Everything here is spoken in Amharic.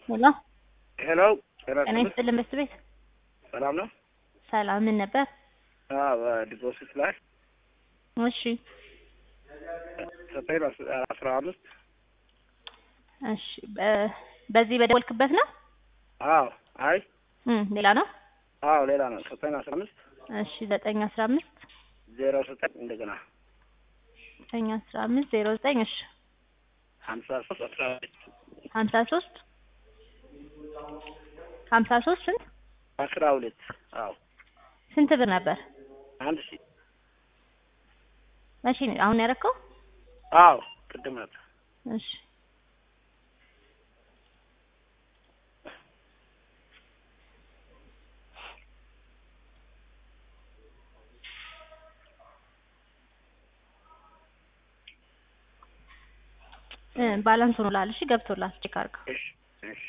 ሄሎ ሄሎ ጤና ይስጥልን መስት ቤት ሰላም ነው? ሰላም ምን ነበር? አዎ ዲፖዚት ላይ እሺ ዘጠኝ አስራ አምስት እሺ በ- በዚህ በደወልክበት ነው? አዎ አይ እም ሌላ ነው? አዎ ሌላ ነው። ዘጠኝ አስራ አምስት እሺ ዘጠኝ አስራ አምስት ዜሮ ዘጠኝ እንደገና ዘጠኝ አስራ አምስት ዜሮ ዘጠኝ እሺ ሀምሳ ሶስት አስራ ሁለት ሀምሳ ሶስት ሀምሳ ሶስት ስንት አስራ ሁለት አዎ ስንት ብር ነበር? አንድ ሺ መቼ ነው አሁን ያደረከው? አዎ ቅድም ነበር። እሺ እ ባላንስ ሆኖልሃል። እሺ ገብቶልሃል። ቼክ አድርገው። እሺ እሺ